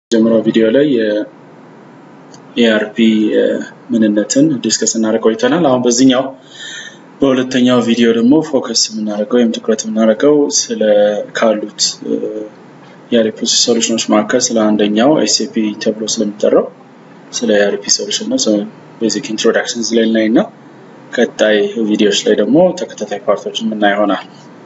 በመጀመሪያው ቪዲዮ ላይ የኤአርፒ ምንነትን ዲስከስ እናደርግ ቆይተናል። አሁን በዚህኛው በሁለተኛው ቪዲዮ ደግሞ ፎከስ የምናደርገው ወይም ትኩረት የምናደርገው ስለ ካሉት የአርፒ ሶሉሽኖች መካከል ስለ አንደኛው ኤስኤፒ ተብሎ ስለሚጠራው ስለ የአርፒ ሶሉሽን ነው። ቤዚክ ኢንትሮዳክሽን ላይ እናይ እና ቀጣይ ቪዲዮዎች ላይ ደግሞ ተከታታይ ፓርቶችን የምናይ ይሆናል።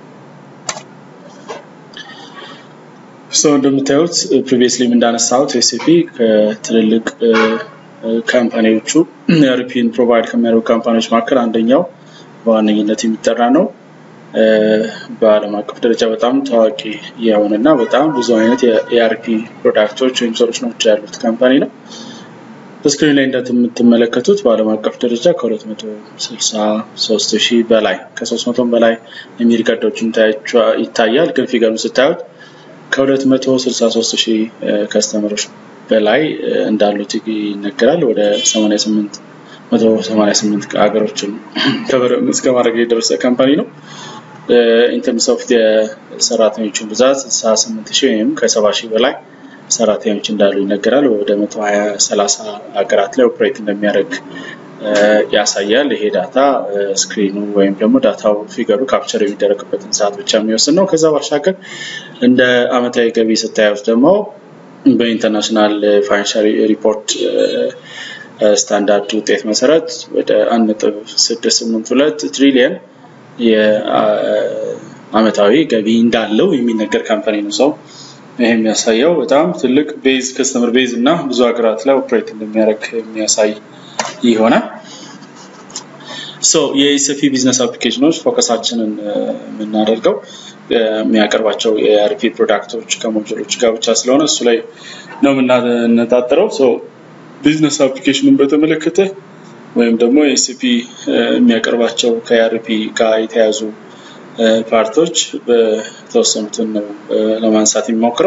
ሰው እንደምታዩት ፕሪቪየስሊ እንዳነሳሁት ኤስኤፒ ከትልልቅ ካምፓኒዎቹ የአርፒን ፕሮቫይድ ከሚያደርጉ ካምፓኒዎች መካከል አንደኛው በዋነኝነት የሚጠራ ነው። በዓለም አቀፍ ደረጃ በጣም ታዋቂ የሆነና በጣም ብዙ አይነት የኤአርፒ ፕሮዳክቶች ወይም ሶሉሽኖች ያሉት ካምፓኒ ነው። በስክሪን ላይ እንደምትመለከቱት በዓለም አቀፍ ደረጃ ከ263 ሺህ በላይ ከ300 በላይ የሚል ቀዶችን ይታያል። ግን ፊገሩን ስታዩት ከ263 ሺህ ከስተመሮች በላይ እንዳሉት ይነገራል። ወደ 88 188 ሀገሮችን ከበር እስከ ማድረግ የደረሰ ካምፓኒ ነው። ኢንተርምስ ኦፍ የሰራተኞችን ብዛት 68 ሺህ ወይም ከ70 ሺህ በላይ ሰራተኞች እንዳሉ ይነገራል። ወደ 120 30 ሀገራት ላይ ኦፕሬት እንደሚያደርግ ያሳያል። ይሄ ዳታ ስክሪኑ ወይም ደግሞ ዳታው ፊገሩ ካፕቸር የሚደረግበትን ሰዓት ብቻ የሚወስን ነው። ከዛ ባሻገር እንደ አመታዊ ገቢ ስታዩት ደግሞ በኢንተርናሽናል ፋይናንሻል ሪፖርት ስታንዳርድ ውጤት መሰረት ወደ 1.682 ትሪሊየን የአመታዊ ገቢ እንዳለው የሚነገር ካምፓኒ ነው። ሰው ይህ የሚያሳየው በጣም ትልቅ ቤዝ ከስተመር ቤዝ እና ብዙ ሀገራት ላይ ኦፕሬት እንደሚያደርግ የሚያሳይ ይሆናል። የኤስኤፒ ቢዝነስ አፕሊኬሽኖች ፎከሳችንን የምናደርገው የሚያቀርባቸው የአርፒ ፕሮዳክቶች ከሞጁሎች ጋር ብቻ ስለሆነ እሱ ላይ ነው የምናነጣጥረው። ቢዝነስ አፕሊኬሽኑን በተመለከተ ወይም ደግሞ ኤስኤፒ የሚያቀርባቸው ከአርፒ ጋር የተያዙ ፓርቶች በተወሰኑትን ነው ለማንሳት የሚሞክረው።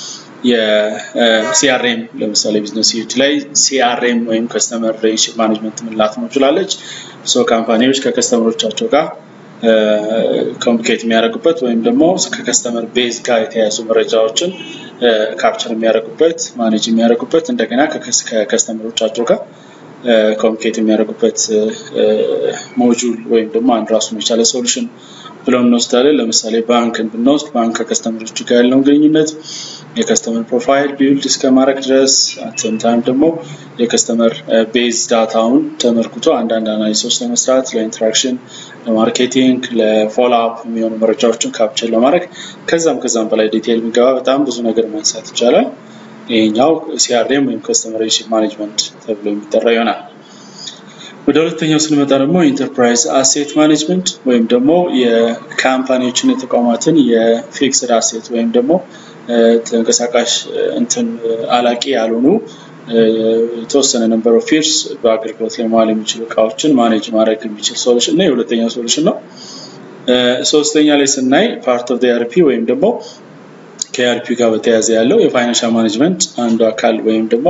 የሲአርኤም ለምሳሌ ቢዝነስ ዩኒት ላይ ሲአርኤም ወይም ከስተመር ሪሌሽንሺፕ ማኔጅመንት ምንላት ሞጁላለች። ሶ ካምፓኒዎች ከከስተመሮቻቸው ጋር ኮሚኒኬት የሚያደርጉበት ወይም ደግሞ ከከስተመር ቤዝ ጋር የተያያዙ መረጃዎችን ካፕቸር የሚያደርጉበት ማኔጅ የሚያደርጉበት እንደገና ከከስተመሮቻቸው ጋር ኮሚኒኬት የሚያደርጉበት ሞጁል ወይም ደግሞ አንድ ራሱን የቻለ ሶሉሽን ብለው እንወስዳለን። ለምሳሌ ባንክን ብንወስድ ባንክ ከከስተመሮች ጋር ያለውን ግንኙነት የከስተመር ፕሮፋይል ቢውልድ እስከ ማድረግ ድረስ አትም ታይም ደግሞ የከስተመር ቤዝ ዳታውን ተመርኩቶ አንዳንድ አናሊሲሶች ለመስራት ለኢንተራክሽን፣ ለማርኬቲንግ፣ ለፎሎ አፕ የሚሆኑ መረጃዎችን ካፕቸር ለማድረግ ከዛም ከዛም በላይ ዲቴይል የሚገባ በጣም ብዙ ነገር ማንሳት ይቻላል። ይሄኛው ሲአርኤም ወይም ከስተመር ሪሌሽንሺፕ ማኔጅመንት ተብሎ የሚጠራ ይሆናል። ወደ ሁለተኛው ስንመጣ ደግሞ ኢንተርፕራይዝ አሴት ማኔጅመንት ወይም ደግሞ የካምፓኒዎችን የተቋማትን የፊክስድ አሴት ወይም ደግሞ ተንቀሳቃሽ እንትን አላቂ ያልሆኑ የተወሰነ ነምበር ኦፍ ፊርስ በአገልግሎት ላይ መዋል የሚችሉ እቃዎችን ማኔጅ ማድረግ የሚችል ሶሉሽን ነው። የሁለተኛው ሶሉሽን ነው። ሶስተኛ ላይ ስናይ ፓርት ኦፍ አርፒ ወይም ደግሞ ከአርፒ ጋር በተያያዘ ያለው የፋይናንሻል ማኔጅመንት አንዱ አካል ወይም ደግሞ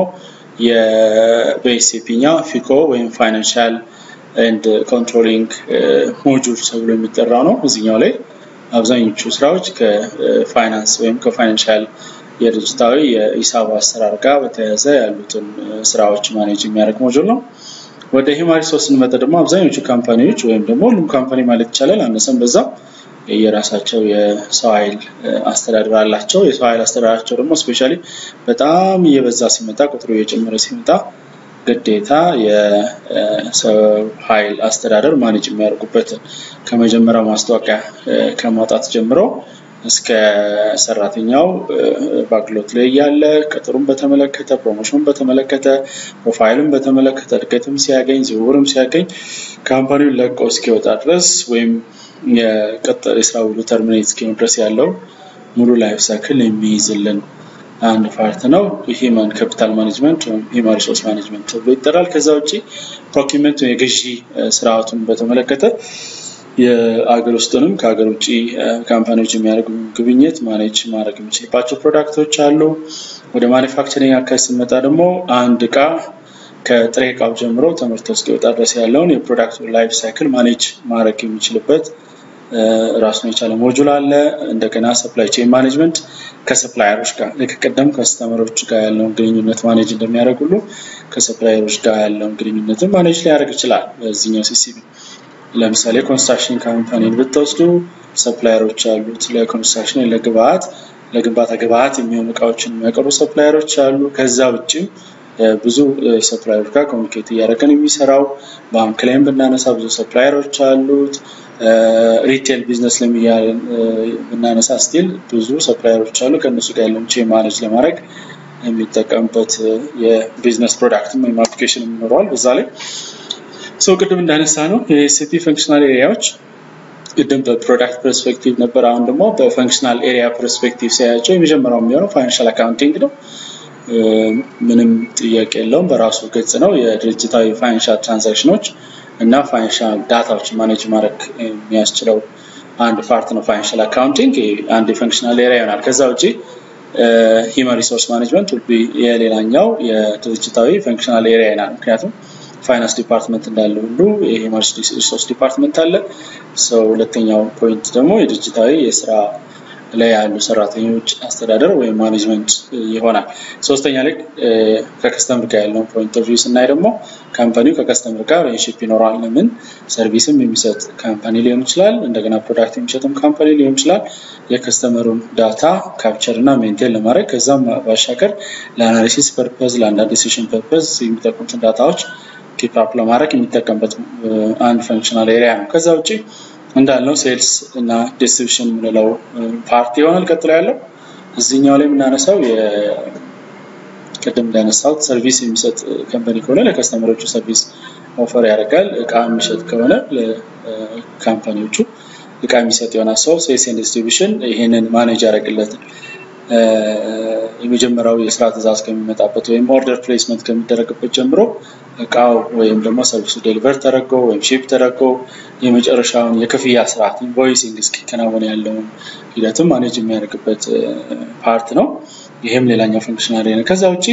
በኤስኤፒኛ ፊኮ ወይም ፋይናንሻል ኤንድ ኮንትሮሊንግ ሞጁል ተብሎ የሚጠራው ነው። እዚኛው ላይ አብዛኞቹ ስራዎች ከፋይናንስ ወይም ከፋይናንሻል የድርጅታዊ የሂሳብ አሰራር ጋር በተያያዘ ያሉትን ስራዎች ማኔጅ የሚያደርግ ሞጁል ነው። ወደ ሂውማን ሪሶርስ ስንመጣ ደግሞ አብዛኞቹ ካምፓኒዎች ወይም ደግሞ ሁሉም ካምፓኒ ማለት ይቻላል አነሰም በዛ የራሳቸው የሰው ኃይል አስተዳደር አላቸው። የሰው ኃይል አስተዳደራቸው ደግሞ ስፔሻሊ በጣም እየበዛ ሲመጣ ቁጥሩ እየጨመረ ሲመጣ ግዴታ የሰው ኃይል አስተዳደር ማኔጅ የሚያደርጉበትን ከመጀመሪያው ማስታወቂያ ከማውጣት ጀምሮ እስከ ሰራተኛው በአገልግሎት ላይ ያለ ቅጥሩን በተመለከተ ፕሮሞሽኑን በተመለከተ ፕሮፋይሉን በተመለከተ እድገትም ሲያገኝ ዝውውርም ሲያገኝ ካምፓኒውን ለቀው እስኪወጣ ድረስ ወይም የቀጠር የስራ ውሉ ተርሚኔት እስኪሆን ድረስ ያለው ሙሉ ላይፍ ሳይክል የሚይዝልን አንድ ፓርት ነው። ሂማን ካፒታል ማኔጅመንት ወይም ሂማን ሪሶርስ ማኔጅመንት ተብሎ ይጠራል። ከዛ ውጭ ፕሮኪመንት የግዢ ስርዓቱን በተመለከተ የአገር ውስጥንም ከሀገር ውጭ ካምፓኒዎች የሚያደርጉ ግብኝት ማኔጅ ማድረግ የሚችልባቸው ፕሮዳክቶች አሉ። ወደ ማኒፋክቸሪንግ አካባቢ ስንመጣ ደግሞ አንድ እቃ ከጥሬ እቃው ጀምሮ ተመርቶ እስኪወጣ ድረስ ያለውን የፕሮዳክቱ ላይፍ ሳይክል ማኔጅ ማድረግ የሚችልበት ራሱን የቻለ ሞጁል አለ። እንደገና ሰፕላይ ቼን ማኔጅመንት ከሰፕላየሮች ጋር ልክ ቅድም ከስተመሮች ጋር ያለውን ግንኙነት ማኔጅ እንደሚያደርግ ሁሉ ከሰፕላየሮች ጋር ያለውን ግንኙነትን ማኔጅ ሊያደርግ ይችላል። በዚህኛው ሲሲቢ ለምሳሌ ኮንስትራክሽን ካምፓኒን ብትወስዱ ሰፕላየሮች አሉት። ለኮንስትራክሽን ለግብአት ለግንባታ ግብአት የሚሆኑ እቃዎችን የሚያቀርቡ ሰፕላየሮች አሉ። ከዛ ውጭም ብዙ ሰፕላየሮች ጋር ኮሚኒኬት እያደረገን የሚሰራው ባንክ ላይም ብናነሳ ብዙ ሰፕላየሮች አሉት። ሪቴል ቢዝነስ ለሚያለን ብናነሳ ስቲል ብዙ ሰፕላየሮች አሉ። ከእነሱ ጋር ያለውን ቼን ማኔጅ ለማድረግ የሚጠቀምበት የቢዝነስ ፕሮዳክት ወይም አፕሊኬሽን ይኖረዋል። በዛ ላይ ሰው ቅድም እንዳነሳ ነው የኤስፒ ፈንክሽናል ኤሪያዎች ቅድም በፕሮዳክት ፐርስፔክቲቭ ነበር። አሁን ደግሞ በፈንክሽናል ኤሪያ ፐርስፔክቲቭ ሲያያቸው የመጀመሪያው የሚሆነው ፋይናንሻል አካውንቲንግ ነው። ምንም ጥያቄ የለውም። በራሱ ገጽ ነው። የድርጅታዊ ፋይናንሻል ትራንዛክሽኖች እና ፋይናንሻል ዳታዎች ማኔጅ ማድረግ የሚያስችለው አንድ ፓርት ነው። ፋይናንሻል አካውንቲንግ አንድ የፈንክሽናል ኤሪያ ይሆናል። ከዛ ውጭ ሂውማን ሪሶርስ ማኔጅመንት የሌላኛው የድርጅታዊ ፈንክሽናል ኤሪያ ይሆናል። ምክንያቱም ፋይናንስ ዲፓርትመንት እንዳለ ሁሉ የሂውማን ሪሶርስ ዲፓርትመንት አለ። ሰው ሁለተኛው ፖይንት ደግሞ የድርጅታዊ የስራ ላይ ያሉ ሰራተኞች አስተዳደር ወይም ማኔጅመንት ይሆናል። ሶስተኛ ላይ ከከስተምር ጋር ያለውን ፖይንት ኦፍ ቪው ስናይ ደግሞ ካምፓኒው ከከስተምር ጋር ሪሌሽንሺፕ ይኖረዋል። ለምን ሰርቪስም የሚሰጥ ካምፓኒ ሊሆን ይችላል፣ እንደገና ፕሮዳክት የሚሸጥም ካምፓኒ ሊሆን ይችላል። የከስተመሩን ዳታ ካፕቸር እና ሜንቴን ለማድረግ ከዛም ባሻገር ለአናሊሲስ ፐርፐዝ፣ ለአንዳንድ ዲሲሽን ፐርፐዝ የሚጠቅሙትን ዳታዎች ኪፕ አፕ ለማድረግ የሚጠቀምበት አንድ ፈንክሽናል ኤሪያ ነው። ከዛ ውጭ እንዳልነው ሴልስ እና ዲስትሪቢሽን የምንለው ፓርቲ ይሆናል። ቀጥሎ ያለው እዚህኛው ላይ የምናነሳው ቅድም እንዳነሳሁት ሰርቪስ የሚሰጥ ካምፓኒ ከሆነ ለከስተመሮቹ ሰርቪስ ኦፈር ያደርጋል። እቃ የሚሸጥ ከሆነ ለካምፓኒዎቹ እቃ የሚሰጥ ይሆናል። ሰው ሴልስ ኤንድ ዲስትሪቢሽን ይህንን ማኔጅ ያደርግለታል። የመጀመሪያው የስራ ትእዛዝ ከሚመጣበት ወይም ኦርደር ፕሌስመንት ከሚደረግበት ጀምሮ እቃው ወይም ደግሞ ሰርቪሱ ዴሊቨር ተደርጎ ወይም ሺፕ ተደርጎ የመጨረሻውን የክፍያ ስርዓት ኢንቮይሲንግ እስኪከናወን ያለውን ሂደትም ማኔጅ የሚያደርግበት ፓርት ነው። ይህም ሌላኛው ፈንክሽናል ነው። ከዛ ውጭ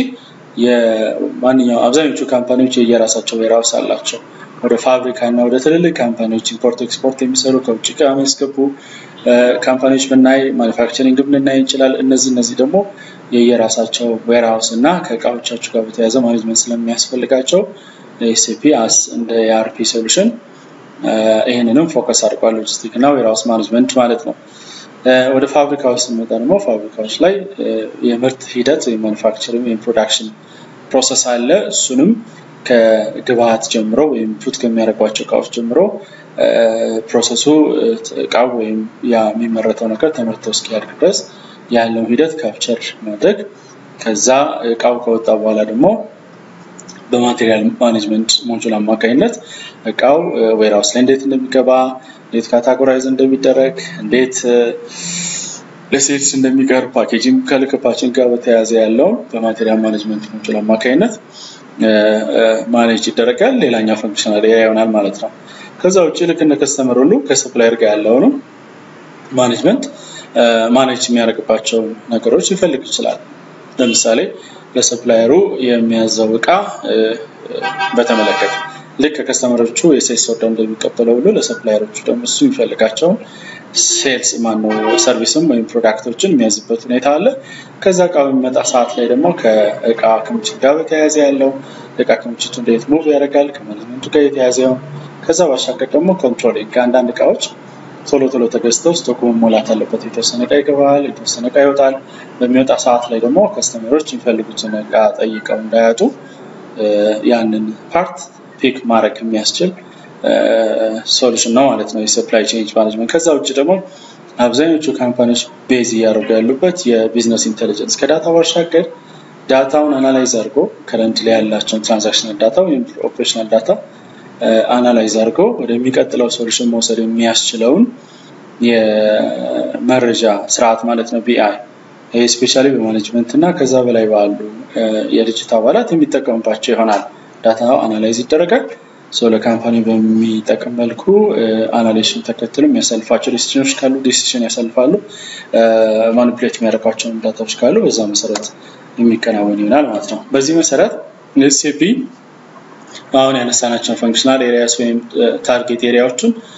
የማንኛው አብዛኞቹ ካምፓኒዎች የየራሳቸው ዌርሃውስ አላቸው። ወደ ፋብሪካ እና ወደ ትልልቅ ካምፓኒዎች ኢምፖርት ኤክስፖርት የሚሰሩ ከውጭ ዕቃ የሚያስገቡ ካምፓኒዎች ብናይ ማኒፋክቸሪንግ ልናይ እንችላል። እነዚህ እነዚህ ደግሞ የየራሳቸው ዌርሃውስ እና ከእቃዎቻቸው ጋር በተያያዘ ማኔጅመንት ስለሚያስፈልጋቸው ኤስፒ አስ እንደ የአርፒ ሶሉሽን ይህንንም ፎከስ አድርጓል። ሎጂስቲክ እና ዌርሃውስ ማኔጅመንት ማለት ነው። ወደ ፋብሪካዎች ስንመጣ ደግሞ ፋብሪካዎች ላይ የምርት ሂደት ወይም ማኒፋክቸሪንግ ወይም ፕሮዳክሽን ፕሮሰስ አለ። እሱንም ከግብአት ጀምሮ ወይም ፑት ከሚያደርጓቸው እቃዎች ጀምሮ ፕሮሰሱ እቃው ወይም ያ የሚመረተው ነገር ተመርቶ እስኪያድግ ድረስ ያለውን ሂደት ካፕቸር ማድረግ ከዛ እቃው ከወጣ በኋላ ደግሞ በማቴሪያል ማኔጅመንት ሞጁል አማካኝነት እቃው ዌርሃውስ ላይ እንዴት እንደሚገባ እንዴት ካታጎራይዝ እንደሚደረግ እንዴት ለሴልስ እንደሚቀርብ ፓኬጂንግ ከልክፓችን ጋር በተያያዘ ያለውን በማቴሪያል ማኔጅመንት ሞጁል አማካኝነት ማኔጅ ይደረጋል። ሌላኛው ፈንክሽናል ኤሪያ ይሆናል ማለት ነው። ከዛ ውጭ ልክ እንደ ከስተመር ሁሉ ከሰፕላየር ጋር ያለውንም ማኔጅመንት ማኔጅ የሚያደርግባቸው ነገሮች ሊፈልግ ይችላል። ለምሳሌ ለሰፕላየሩ የሚያዘው እቃ በተመለከተ ልክ ከከስተመሮቹ የሴልስ ኦርደር እንደሚቀበለው ሁሉ ለሰፕላየሮቹ ደግሞ እሱ የሚፈልጋቸውን ሴልስ ማነው ሰርቪስም ወይም ፕሮዳክቶችን የሚያዝበት ሁኔታ አለ። ከዛ እቃ በሚመጣ ሰዓት ላይ ደግሞ ከእቃ ክምችት ጋር በተያያዘ ያለው እቃ ክምችቱ እንዴት ሙቭ ያደርጋል ከማኔጅመንቱ ጋር የተያያዘው ከዛ ባሻገር ደግሞ ኮንትሮሊንግ ከአንዳንድ እቃዎች ቶሎ ቶሎ ተገዝተው ስቶክ መሞላት አለበት። የተወሰነ እቃ ይገባል፣ የተወሰነ እቃ ይወጣል። በሚወጣ ሰዓት ላይ ደግሞ ከስተመሮች የሚፈልጉትን እቃ ጠይቀው እንዳያጡ ያንን ፓርት ፒክ ማድረግ የሚያስችል ሶሉሽን ነው ማለት ነው የሰፕላይ ቼንጅ ማኔጅመንት። ከዛ ውጭ ደግሞ አብዛኞቹ ካምፓኒዎች ቤዝ እያደረጉ ያሉበት የቢዝነስ ኢንቴሊጀንስ ከዳታ ባሻገር ዳታውን አናላይዝ አድርጎ ከረንት ላይ ያላቸውን ትራንዛክሽናል ዳታ ወይም ኦፕሬሽናል ዳታ አናላይዝ አድርገው ወደሚቀጥለው ሶሉሽን መውሰድ የሚያስችለውን የመረጃ ስርዓት ማለት ነው ቢአይ። ይህ ስፔሻሊ በማኔጅመንት እና ከዛ በላይ ባሉ የድርጅት አባላት የሚጠቀሙባቸው ይሆናል። ዳታው አናላይዝ ይደረጋል። ሰው ለካምፓኒ በሚጠቅም መልኩ አናሊሽን ተከትሎ የሚያሳልፋቸው ዲሲሽኖች ካሉ ዲሲሽን ያሳልፋሉ። ማኒፕሌት የሚያደርጓቸውን ዳታዎች ካሉ በዛ መሰረት የሚከናወን ይሆናል ማለት ነው። በዚህ መሰረት ኤስኤፒ አሁን ያነሳናቸውን ፈንክሽናል ኤሪያስ ወይም ታርጌት ኤሪያዎችን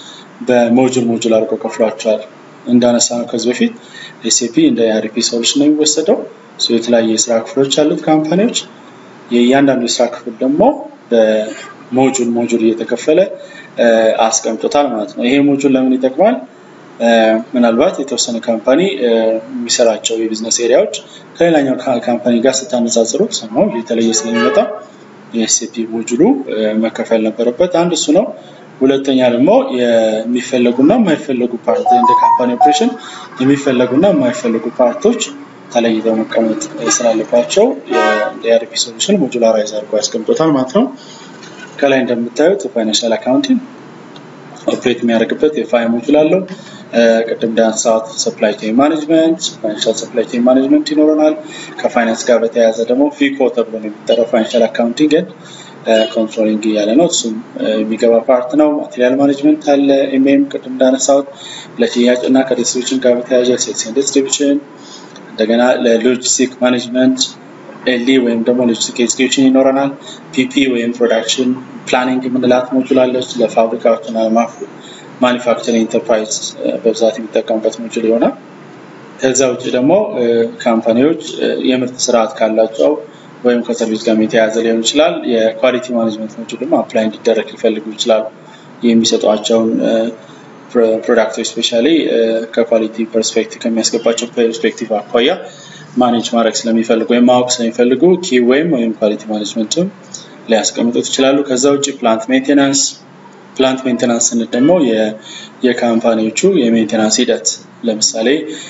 በሞጁል ሞጁል አድርገው ከፍሏቸዋል። እንዳነሳ ነው ከዚህ በፊት ኤስኤፒ እንደ ኢአርፒ ሶሉሽን ነው የሚወሰደው። የተለያዩ የስራ ክፍሎች ያሉት ካምፓኒዎች የእያንዳንዱ የስራ ክፍል ደግሞ በሞጁል ሞጁል እየተከፈለ አስቀምጦታል ማለት ነው። ይሄ ሞጁል ለምን ይጠቅማል? ምናልባት የተወሰነ ካምፓኒ የሚሰራቸው የቢዝነስ ኤሪያዎች ከሌላኛው ካምፓኒ ጋር ስታነጻጽሩት ነው የተለየ ስለሚመጣ የኤስኤፒ ሞጁሉ መከፈል ነበረበት። አንድ እሱ ነው። ሁለተኛ ደግሞ የሚፈለጉና የማይፈለጉ ፓርት እንደ ካምፓኒ ኦፕሬሽን የሚፈለጉና የማይፈለጉ ፓርቶች ተለይተው መቀመጥ ስላለባቸው የኢአርፒ ሶሉሽን ሞጁላራይዝ አድርጎ ያስቀምጦታል ማለት ነው። ከላይ እንደምታዩት ፋይናንሻል አካውንቲንግ ኦፕሬት የሚያደርግበት የፋይ ሞጁል አለው። ቅድም እንዳነሳሁት ሰፕላይ ቼን ማኔጅመንት ፋይናንሻል ሰፕላይ ቼን ማኔጅመንት ይኖረናል። ከፋይናንስ ጋር በተያያዘ ደግሞ ፊኮ ተብሎ ነው የሚጠራው ፋይናንሻል አካውንቲንግ ኮንትሮሊንግ እያለ ነው። እሱም የሚገባ ፓርት ነው። ማቴሪያል ማኔጅመንት አለ። ኤምኤም ቅድም እንዳነሳሁት ለሽያጭ እና ከዲስትሪቢሽን ጋር በተያያዘ ሴልስ ኤንድ ዲስትሪቢሽን፣ እንደገና ለሎጂስቲክ ማኔጅመንት ኤልዲ ወይም ደግሞ ሎጂስቲክ ኤግዚኪዩሽን ይኖረናል። ፒፒ ወይም ፕሮዳክሽን ፕላኒንግ የምንላት ሞጁል አለች። ለፋብሪካዎች እና ማኒፋክቸሪንግ ኢንተርፕራይዝ በብዛት የሚጠቀሙበት ሞጁል ይሆናል። ከዛ ውጭ ደግሞ ካምፓኒዎች የምርት ስርዓት ካላቸው ወይም ከሰርቪስ ጋር የተያያዘ ሊሆን ይችላል። የኳሊቲ ማኔጅመንት ሞጁልም አፕላይ እንዲደረግ ሊፈልጉ ይችላሉ። የሚሰጧቸውን ፕሮዳክቶች ስፔሻሊ ከኳሊቲ ፐርስፔክቲቭ ከሚያስገባቸው ፐርስፔክቲቭ አኳያ ማኔጅ ማድረግ ስለሚፈልጉ ወይም ማወቅ ስለሚፈልጉ ኪ ወይም ወይም ኳሊቲ ማኔጅመንትም ሊያስቀምጡት ይችላሉ። ከዛ ውጭ ፕላንት ሜንቴናንስ ፕላንት ሜንቴናንስ ስንል ደግሞ የካምፓኒዎቹ የሜንቴናንስ ሂደት ለምሳሌ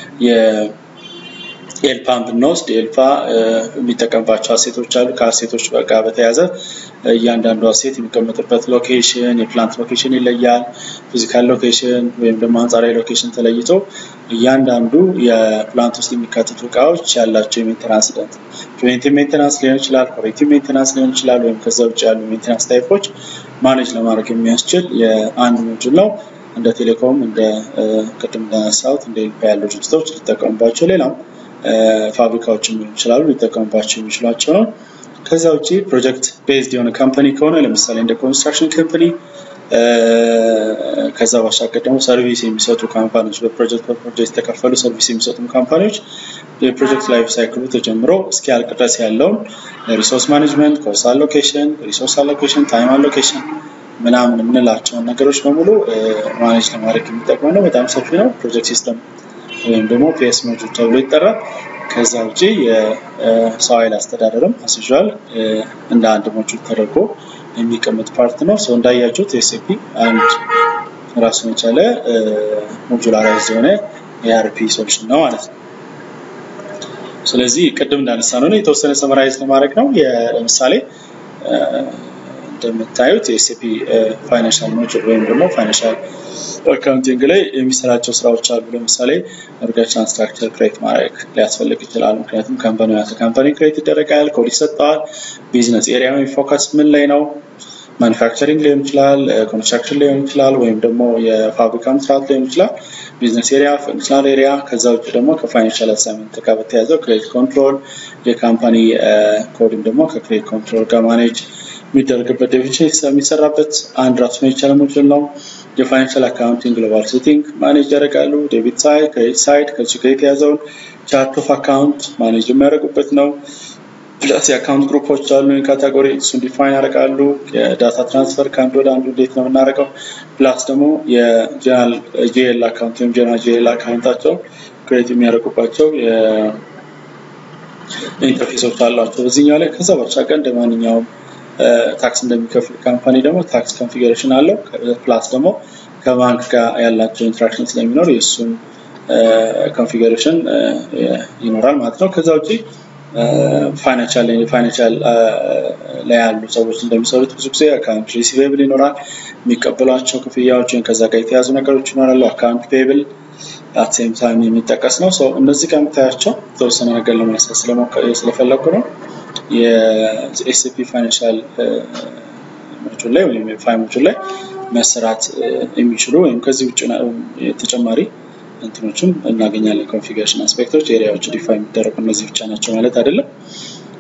ኤልፓን ብንወስድ ኤልፓ የሚጠቀምባቸው አሴቶች አሉ። ከአሴቶች ጋር በተያያዘ እያንዳንዱ አሴት የሚቀመጥበት ሎኬሽን የፕላንት ሎኬሽን ይለያል። ፊዚካል ሎኬሽን ወይም ደግሞ አንጻራዊ ሎኬሽን ተለይቶ እያንዳንዱ የፕላንት ውስጥ የሚካተቱ እቃዎች ያላቸው የሜንቴናንስ ሂደት ፕሪቬንቲቭ ሜንቴናንስ ሊሆን ይችላል፣ ኮሬክቲቭ ሜንቴናንስ ሊሆን ይችላል፣ ወይም ከዛ ውጭ ያሉ ሜንቴናንስ ታይፖች ማኔጅ ለማድረግ የሚያስችል የአንድ ሞጁል ነው። እንደ ቴሌኮም እንደ ቅድም እንዳነሳሁት እንደ ኤልፓ ያሉ ድርጅቶች ሊጠቀሙባቸው ሌላም ፋብሪካዎችም ሊሆን ይችላሉ ሊጠቀሙባቸው የሚችሏቸው ነው። ከዛ ውጭ ፕሮጀክት ቤዝድ የሆነ ካምፓኒ ከሆነ ለምሳሌ እንደ ኮንስትራክሽን ካምፓኒ ከዛ ባሻገር ደግሞ ሰርቪስ የሚሰጡ ካምፓኒዎች በፕሮጀክት በፕሮጀክት የተከፈሉ ሰርቪስ የሚሰጡ ካምፓኒዎች የፕሮጀክት ላይፍ ሳይክሉ ተጀምሮ እስኪያልቅ ድረስ ያለውን ሪሶርስ ማኔጅመንት፣ ኮስት አሎኬሽን፣ ሪሶርስ አሎኬሽን፣ ታይም አሎኬሽን ምናምን የምንላቸውን ነገሮች በሙሉ ማኔጅ ለማድረግ የሚጠቅመው ነው። በጣም ሰፊ ነው። ፕሮጀክት ሲስተም ወይም ደግሞ ፒኤስ ሞጁል ተብሎ ይጠራል። ከዛ ውጭ የሰው ኃይል አስተዳደርም አስይዟል እንደ አንድ ሞጁል ተደርጎ የሚቀመጥ ፓርት ነው። ሰው እንዳያችሁት ኤስኤፒ አንድ ራሱን የቻለ ሞጁላራይዝ የሆነ የአርፒ ሶሉሽን ነው ማለት ነው። ስለዚህ ቅድም እንዳነሳ ነው የተወሰነ ሰመራይዝ ለማድረግ ነው። ለምሳሌ እንደምታዩት የኤስኤፒ ፋይናንሻል ሞጁል ወይም ደግሞ ፋይናንሻል አካውንቲንግ ላይ የሚሰራቸው ስራዎች አሉ። ለምሳሌ ኦርጋናይዜሽን ስትራክቸር ክሬት ማድረግ ሊያስፈልግ ይችላል። ምክንያቱም ካምፓኒ ያለ ካምፓኒ ክሬት ይደረጋል፣ ኮድ ይሰጠዋል። ቢዝነስ ኤሪያ ወይም ፎከስ ምን ላይ ነው? ማኒፋክቸሪንግ ሊሆን ይችላል፣ ኮንስትራክሽን ሊሆን ይችላል፣ ወይም ደግሞ የፋብሪካ መስራት ሊሆን ይችላል። ቢዝነስ ኤሪያ፣ ፈንክሽናል ኤሪያ። ከዛ ውጭ ደግሞ ከፋይናንሻል አሳይመንት ጋር በተያያዘው ክሬዲት ኮንትሮል የካምፓኒ ኮድም ደግሞ ከክሬዲት ኮንትሮል ጋር ማኔጅ የሚደረግበት ዴፊኒሽን የሚሰራበት አንድ ራሱን የቻለ ሞጁል ነው። የፋይናንሻል አካውንቲንግ ግሎባል ሴቲንግ ማኔጅ ያደርጋሉ። ዴቢት ሳይድ፣ ክሬዲት ሳይድ ከዚህ ጋር የተያዘውን ቻርት ኦፍ አካውንት ማኔጅ የሚያደርጉበት ነው። ፕላስ የአካውንት ግሩፖች አሉ ካቴጎሪ እሱን ዲፋይን ያደርጋሉ። የዳታ ትራንስፈር ከአንድ ወደ አንዱ እንዴት ነው የምናደርገው። ፕላስ ደግሞ የጀነራል ጂኤል አካውንት ወይም ጀነራል ጂኤል አካውንታቸው ክሬት የሚያደርጉባቸው ኢንተርፌሶች አሏቸው በዚህኛው ላይ። ከዛ ባሻገር እንደ ማንኛውም ታክስ እንደሚከፍል ካምፓኒ ደግሞ ታክስ ኮንፊግሬሽን አለው። ፕላስ ደግሞ ከባንክ ጋር ያላቸው ኢንትራክሽን ስለሚኖር የእሱን ኮንፊግሬሽን ይኖራል ማለት ነው። ከዛ ውጭ ፋይናንሻል ፋይናንሻል ላይ ያሉ ሰዎች እንደሚሰሩት ብዙ ጊዜ አካውንት ሪሲቬብል ይኖራል። የሚቀበሏቸው ክፍያዎች ወይም ከዛ ጋር የተያዙ ነገሮች ይኖራሉ። አካውንት ፔብል አት ሴም ታይም የሚጠቀስ ነው። እነዚህ ጋር የምታያቸው የተወሰነ ነገር ለማንሳት ስለፈለጉ ነው። የኤስፒ ፋይናንሻል ሞጁል ላይ ወይም የፋይ ሞጁል ላይ መሰራት የሚችሉ ወይም ከዚህ ውጭ ተጨማሪ እንትኖችም እናገኛለን። ኮንፊግሬሽን አስፔክቶች ኤሪያዎች ዲፋይን የሚደረጉ እነዚህ ብቻ ናቸው ማለት አይደለም።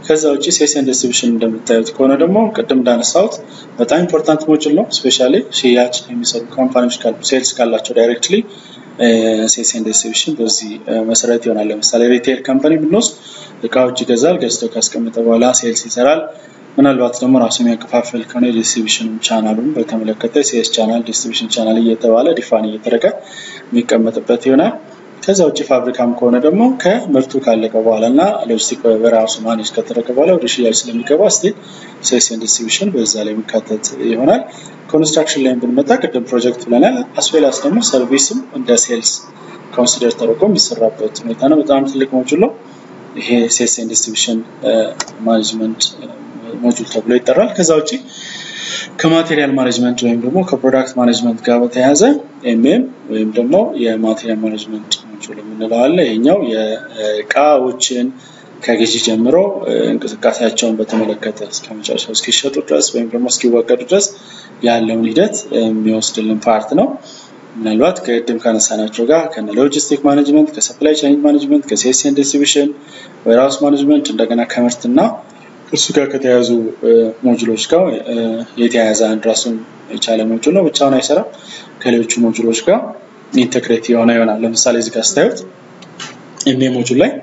ከዛ ውጭ ሴልስ ኤንድ ዲስትሪቢሽን እንደምታዩት ከሆነ ደግሞ ቅድም እንዳነሳሁት በጣም ኢምፖርታንት ሞጁል ነው። ስፔሻሊ ሽያጭ የሚሰሩ ካምፓኒዎች ካሉ ሴልስ ካላቸው ዳይሬክትሊ ሴልስ ኤንድ ዲስትሪቢሽን በዚህ መሰረት ይሆናል። ለምሳሌ ሪቴል ካምፓኒ ብንወስድ እቃዎች ይገዛል፣ ገዝቶ ካስቀመጠ በኋላ ሴልስ ይሰራል። ምናልባት ደግሞ ራሱ የሚያከፋፍል ከሆነ የዲስትሪቢሽን ቻናሉን በተመለከተ ሴልስ ቻናል፣ ዲስትሪቢሽን ቻናል እየተባለ ዲፋን እየተደረገ የሚቀመጥበት ይሆናል። ከዛ ውጭ ፋብሪካም ከሆነ ደግሞ ከምርቱ ካለቀ በኋላ እና ሎጂስቲክ በራሱ ማኔጅ ከተደረገ በኋላ ወደ ሽያጭ ስለሚገባ ስቲል ሴልስ ኤንድ ዲስትሪቢሽን በዛ ላይ የሚካተት ይሆናል። ኮንስትራክሽን ላይ ብንመጣ ቅድም ፕሮጀክት ብለናል። አስዌላስ ደግሞ ሰርቪስም እንደ ሴልስ ኮንሲደር ተደርጎ የሚሰራበት ሁኔታ ነው። በጣም ትልቅ ሞጁል ነው። ይሄ ሴልስ ኤንድ ዲስትሪቢሽን ማኔጅመንት ሞጁል ተብሎ ይጠራል። ከዛ ውጭ ከማቴሪያል ማኔጅመንት ወይም ደግሞ ከፕሮዳክት ማኔጅመንት ጋር በተያያዘ ኤምኤም ወይም ደግሞ የማቴሪያል ማኔጅመንት ሞጁል የምንለው አለ። ይሄኛው የእቃዎችን ከግዢ ጀምሮ እንቅስቃሴያቸውን በተመለከተ እስከ መጨረሻው እስኪሸጡ ድረስ ወይም ደግሞ እስኪወገዱ ድረስ ያለውን ሂደት የሚወስድልን ፓርት ነው። ምናልባት ከቅድም ካነሳናቸው ጋር ከነ ሎጂስቲክ ማኔጅመንት፣ ከሰፕላይ ቻይን ማኔጅመንት፣ ከሴልስ ኤንድ ዲስትሪቢሽን፣ ዌርሃውስ ማኔጅመንት እንደገና ከምርትና እሱ ጋር ከተያያዙ ሞጁሎች ጋር የተያያዘ አንድ ራሱን የቻለ ሞጁል ነው። ብቻውን አይሰራም። ከሌሎቹ ሞጁሎች ጋር ኢንተግሬት የሆነ ይሆናል። ለምሳሌ እዚህ ጋር ስታዩት ኤምኤ ሞጁል ላይ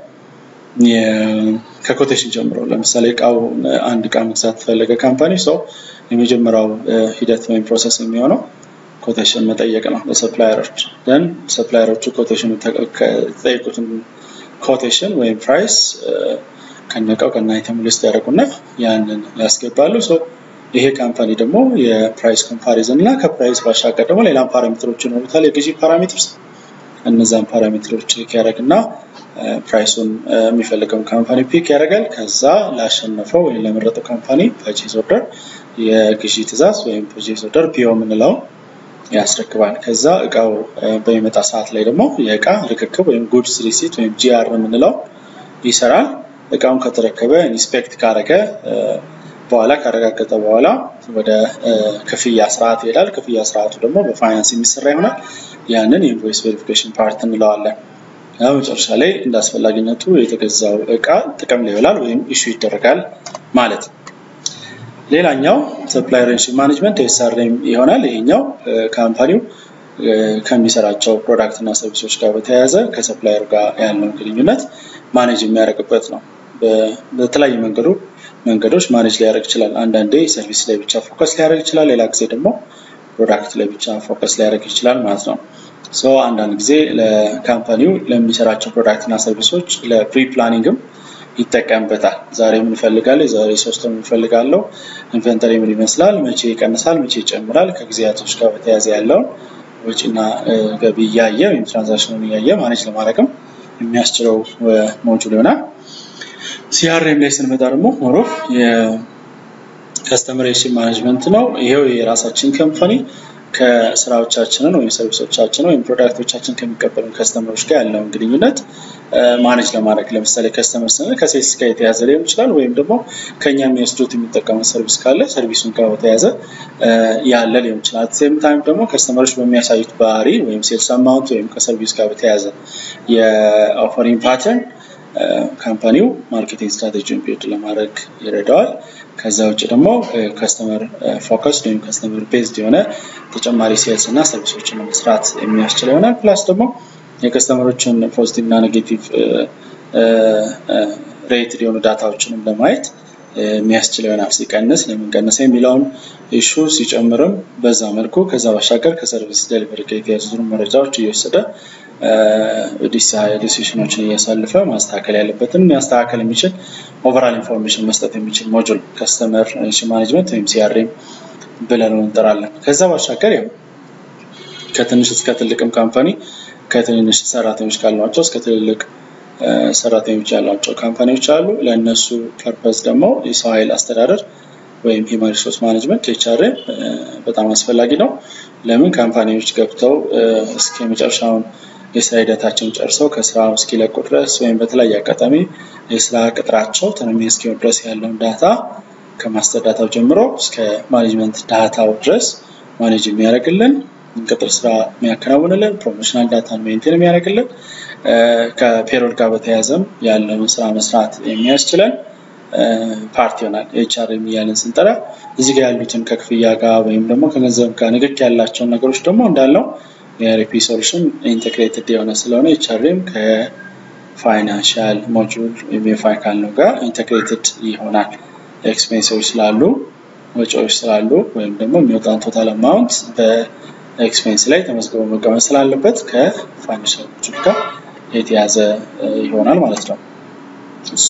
ከኮቴሽን ጀምሮ ለምሳሌ እቃው አንድ እቃ መግዛት ፈለገ ካምፓኒ ሰው የመጀመሪያው ሂደት ወይም ፕሮሰስ የሚሆነው ኮቴሽን መጠየቅ ነው ለሰፕላየሮች ደን ሰፕላየሮቹ ኮቴሽኑ ተጠይቁትን ኮቴሽን ወይም ፕራይስ ከነቀው ከነ አይተሙ ሊስት ያደርጉና ያንን ያስገባሉ። ይሄ ካምፓኒ ደግሞ የፕራይስ ኮምፓሪዝን እና ከፕራይስ ባሻገር ደግሞ ሌላም ፓራሜትሮች ይኖሩታል። የግዢ ፓራሜትርስ እነዛን ፓራሜትሮች ቼክ ያደርግና ፕራይሱን የሚፈልገውን ካምፓኒ ፒክ ያደርጋል። ከዛ ላሸነፈው ወይም ለመረጠው ካምፓኒ ፐርቼዝ ኦርደር የግዢ ትእዛዝ ወይም ፐርቼዝ ኦርደር ፒኦ የምንለው ያስረክባል። ከዛ እቃው በሚመጣ ሰዓት ላይ ደግሞ የእቃ ርክክብ ወይም ጉድስ ሪሲት ወይም ጂአር የምንለው ይሰራል። እቃውን ከተረከበ ኢንስፔክት ካረገ በኋላ ካረጋገጠ በኋላ ወደ ክፍያ ስርዓት ይሄዳል። ክፍያ ስርዓቱ ደግሞ በፋይናንስ የሚሰራ ይሆናል። ያንን የኢንቮይስ ቬሪፊኬሽን ፓርት እንለዋለን። ያው መጨረሻ ላይ እንደ አስፈላጊነቱ የተገዛው እቃ ጥቅም ላይ ይውላል ወይም ኢሹ ይደረጋል ማለት ነው። ሌላኛው ሰፕላይ ሬንሽን ማኔጅመንት ኤስአርኤም ይሆናል። ይሄኛው ካምፓኒው ከሚሰራቸው ፕሮዳክት እና ሰርቪሶች ጋር በተያያዘ ከሰፕላየር ጋር ያለውን ግንኙነት ማኔጅ የሚያደርግበት ነው። በተለያዩ መንገዱ መንገዶች ማኔጅ ሊያደርግ ይችላል። አንዳንዴ ሰርቪስ ላይ ብቻ ፎከስ ሊያደርግ ይችላል። ሌላ ጊዜ ደግሞ ፕሮዳክት ላይ ብቻ ፎከስ ሊያደርግ ይችላል ማለት ነው። ሶ አንዳንድ ጊዜ ለካምፓኒው ለሚሰራቸው ፕሮዳክት እና ሰርቪሶች ለፕሪ ፕላኒንግም ይጠቀምበታል። ዛሬ ምን እፈልጋለሁ፣ የዛሬ ሶስት ወር እፈልጋለሁ፣ ኢንቨንተሪ ምን ይመስላል፣ መቼ ይቀንሳል፣ መቼ ይጨምራል፣ ከጊዜያቶች ጋር በተያያዘ ያለውን ወጪና ገቢ እያየ ወይም ትራንዛክሽኑን እያየ ማኔጅ ለማድረግም የሚያስችለው ሞጁል ይሆናል። ሲአርኤም ላይ ስንመጣ ደግሞ ሞሮፍ የከስተመር ሬሌሽን ማኔጅመንት ነው። ይሄው የራሳችን ካምፓኒ ከስራዎቻችንን ወይም ሰርቪሶቻችን ወይም ፕሮዳክቶቻችን ከሚቀበሉ ከስተመሮች ጋር ያለውን ግንኙነት ማኔጅ ለማድረግ ለምሳሌ ከስተመር ስንል ከሴልስ ጋር የተያዘ ሊሆን ይችላል። ወይም ደግሞ ከኛ የሚወስዱት የሚጠቀሙት ሰርቪስ ካለ ሰርቪሱን ጋር በተያያዘ ያለ ሊሆን ይችላል። ሴም ታይም ደግሞ ከስተመሮች በሚያሳዩት ባህሪ ወይም ሴልስ አማውንት ወይም ከሰርቪስ ጋር በተያያዘ የኦፈሪንግ ፓተርን ካምፓኒው ማርኬቲንግ ስትራቴጂውን ቢልድ ለማድረግ ይረዳዋል። ከዛ ውጭ ደግሞ ከስተመር ፎከስድ ወይም ከስተመር ቤዝድ የሆነ ተጨማሪ ሴልስ እና ሰርቪሶችን ለመስራት የሚያስችል ይሆናል። ፕላስ ደግሞ የከስተመሮችን ፖዚቲቭ እና ኔጌቲቭ ሬትድ የሆኑ ዳታዎችንም ለማየት የሚያስችል ይሆናል። ሲቀንስ ለምን ቀነሰ የሚለውን ኢሹ ሲጨምርም በዛ መልኩ ከዛ ባሻገር ከሰርቪስ ዴሊቨሪ ጋር የተያዙ መረጃዎች እየወሰደ ዲሲሽኖችን እያሳለፈ ማስተካከል ያለበትን ማስተካከል የሚችል ኦቨራል ኢንፎርሜሽን መስጠት የሚችል ሞጁል ከስተመር ማኔጅመንት ወይም ሲአርኤም ብለን እንጠራለን። ከዛ ባሻገር ያው ከትንሽ እስከ ትልቅም ካምፓኒ ከትንንሽ ሰራተኞች ካሏቸው እስከ ትልልቅ ሰራተኞች ያሏቸው ካምፓኒዎች አሉ። ለእነሱ ፐርፐዝ ደግሞ የሰው ኃይል አስተዳደር ወይም ሂውማን ሪሶርስ ማኔጅመንት ኤችአርኤም በጣም አስፈላጊ ነው። ለምን ካምፓኒዎች ገብተው እስከ መጨረሻውን የስራ ሂደታቸውን ጨርሰው ከስራ እስኪለቁ ድረስ ወይም በተለያየ አጋጣሚ የስራ ቅጥራቸው ተነሚ እስኪሆን ድረስ ያለውን ዳታ ከማስተር ዳታው ጀምሮ እስከ ማኔጅመንት ዳታው ድረስ ማኔጅ የሚያደርግልን ቅጥር ስራ የሚያከናውንልን ፕሮሞሽናል ዳታን ሜንቴን የሚያደርግልን ከፔሮል ጋር በተያያዘም ያለውን ስራ መስራት የሚያስችለን ፓርት ይሆናል። ኤችአርኤም እያለን ስንጠራ እዚህ ጋር ያሉትን ከክፍያ ጋር ወይም ደግሞ ከገንዘብ ጋር ንክክ ያላቸውን ነገሮች ደግሞ እንዳለው የአርፒ ሶሉሽን ኢንቴግሬትድ የሆነ ስለሆነ ኤችአርኤም ከፋይናንሻል ሞጁል ወይም የፋይካል ነው ጋር ኢንቴግሬትድ ይሆናል። ኤክስፔንሶች ስላሉ ወጪዎች ስላሉ ወይም ደግሞ የሚወጣውን ቶታል አማውንት በኤክስፔንስ ላይ ተመዝግቦ መቀመጥ ስላለበት ከፋይናንሻል ሞጁል ጋር የተያዘ ይሆናል ማለት ነው።